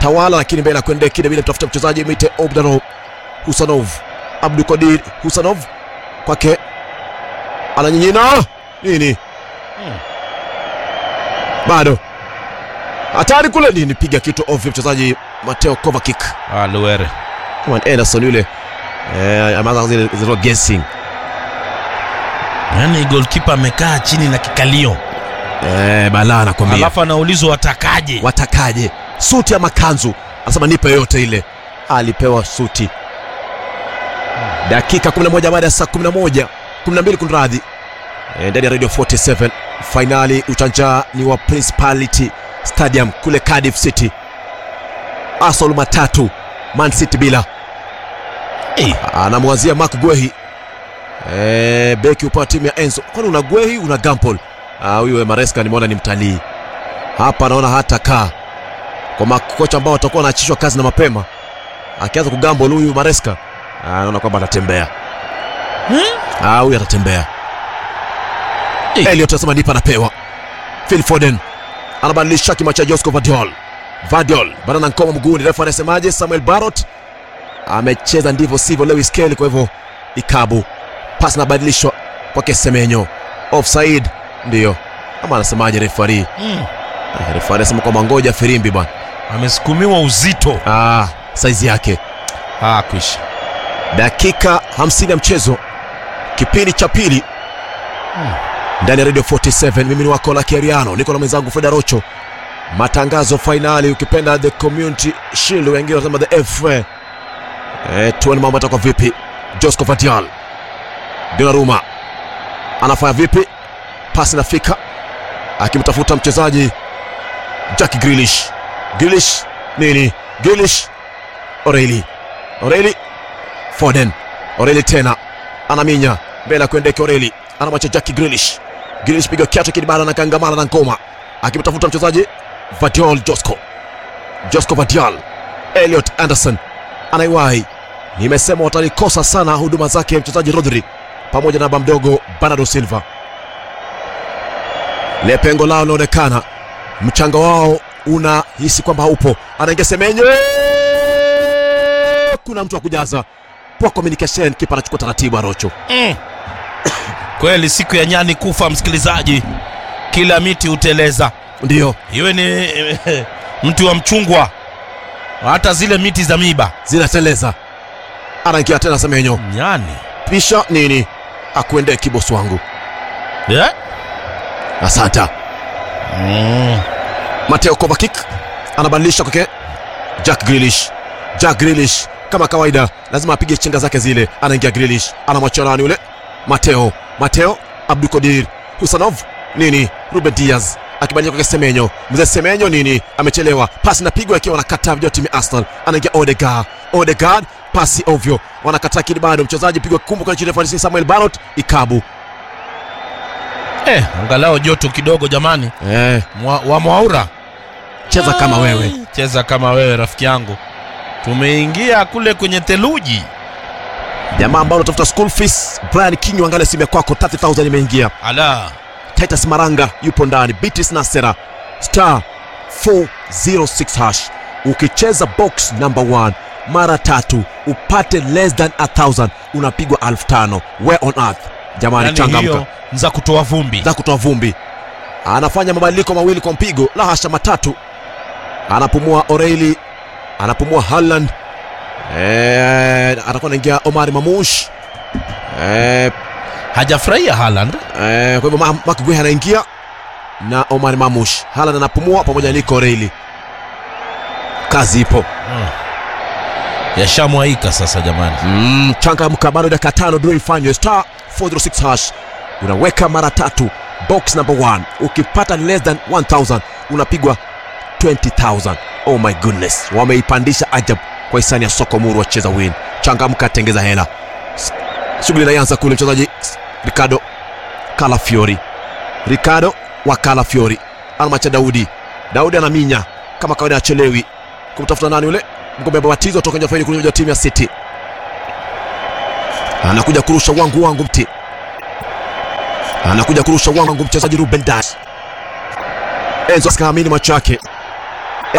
tawala lakini mbele ya kuendea kile vile tafuta mchezaji mite Obdanov Husanov Abdul Qadir Husanov kwake ananyinyina nini bado hatari kule nini piga kitu ovyo mchezaji Mateo Kovacic Ah, Luere. kama ni Anderson yule eh, ameanza zile zile guessing Yaani goalkeeper amekaa chini na kikalio. eh, balaa nakwambia Alafu anaulizwa watakaje? watakaje suti ama kanzu anasema nipe yote ile alipewa suti dakika 11 baada ya saa 11 12 kunradhi Eh, ndani ya radio 47 fainali uchanja ni wa principality stadium kule cardiff city asol matatu man city bila Eh. anamwazia mark gwehi eh, beki upande wa timu ya enzo kwani una gwehi una gampol Ah, huyu mareska nimeona ni mtalii hapa naona hata kaa kwa makocha ambao watakuwa wanaachishwa kazi na mapema akianza kugambol huyu mareska ah, naona kwamba atatembea Ah, huyu atatembea Eh. Elliot anasema nipa anapewa Phil Foden anabadilisha kima cha Josco Vadiol Vadiol bado na ngoma mguuni refa anasemaje Samuel Barrot amecheza ndivyo sivyo Lewis Kelly kwa hivyo ikabu pasi inabadilishwa kwake Semenyo offside ndio ama anasemaje refari Mm. Ah, refari anasema kwamba ngoja firimbi bwana Amesukumiwa uzito. ah, saizi yake Ah, kwisha. dakika 50 ya mchezo kipindi cha pili ndani ya radio 47 mimi ni wako la kiariano niko na mwenzangu freda rocho matangazo fainali ukipenda the community shield wengine wanasema the fa e, tuone mambo atakuwa vipi josco vatial donaruma anafanya vipi pasi nafika akimtafuta mchezaji jack grilish grilish nini grilish oreli oreli Foden. Oreli tena anaminya mbele ya kuendeke Oreli, anamwacha Jackie Grealish. Grealish piga kiatu kidibara na kangamana na ngoma, akimtafuta mchezaji Vadiol Josco. Josco Vadiol. Elliot Anderson anaiwahi. Nimesema watalikosa sana huduma zake mchezaji Rodri pamoja na baba mdogo Bernardo Silva. Le pengo lao linaonekana, mchanga wao unahisi kwamba haupo. Anaingia Semenyo, kuna mtu wa kujaza poor communication, kipa anachukua taratibu Arocho. Mm. Kweli siku ya nyani kufa, msikilizaji, kila miti huteleza, Ndio iwe ni mti wa mchungwa, hata zile miti za miba. zinateleza, anaingia tena Semenyo, Nyani pisha nini, akuendee kibosi wangu. yeah? Asanta. mm. Mateo Kovacic anabadilisha kwake Jack Grealish. Jack Grealish kama kawaida lazima apige chenga zake zile. Anaingia Grealish, anamwachia nani yule? Mateo. Mateo Abdukodir Husanov nini? Ruben Diaz akibadilisha kwake Semenyo. Mzee Semenyo nini? Amechelewa. Pasi inapigwa ikiwa wanakataa vijana timu ya Arsenal. Anaingia Odegaard. Odegaard pasi ovyo. Wanakataa kile bado mchezaji pigwa kumbu kwa chini ya Samuel Barrot ikabu. Eh, angalau joto kidogo jamani, Eh, Mwa, wa Mwaura cheza kama wewe. cheza kama wewe rafiki yangu, tumeingia kule kwenye theluji. Jamaa ambao unatafuta school fees, Brian King angalia simu ya kwako 30000 imeingia. Ala, Titus Maranga yupo ndani, Beatrice Nasera star 406 hash. Ukicheza box number 1 mara tatu upate less than a thousand unapigwa elfu tano. Where on earth? Jamani, yani changamka hiyo za kutoa vumbi. za kutoa vumbi. Anafanya mabadiliko mawili kwa mpigo, la hasha matatu. Anapumua O'Reilly, anapumua Haaland. Eh, atakuwa anaingia Omar Mamush. Eh, Hajafurahia Haaland. Eh, kwa hivyo Ma- Mark Guehi anaingia na Omar Mamush. Haaland anapumua pamoja na Nico Reilly. Kazi ipo. Yashamwaika sasa jamani. Mm, changamka bado dakika tano ndio ifanywe star 406 hash. Unaweka mara tatu box number 1. Ukipata less than 1000 unapigwa 20000. Oh my goodness. Wameipandisha ajab kwa hisani ya soko muru wacheza win. Changamka tengeza hela. S- Shughuli inaanza kule mchezaji Ricardo Calafiori. Ricardo wa Calafiori anamacha Daudi. Daudi anaminya kama kawaida, achelewi kumtafuta nani yule mgombea batizo toka nje faini kuja timu ya City. Anakuja kurusha wangu wangu mti, anakuja kurusha wangu mchezaji Ruben Dias. Enzo asikaamini macho yake,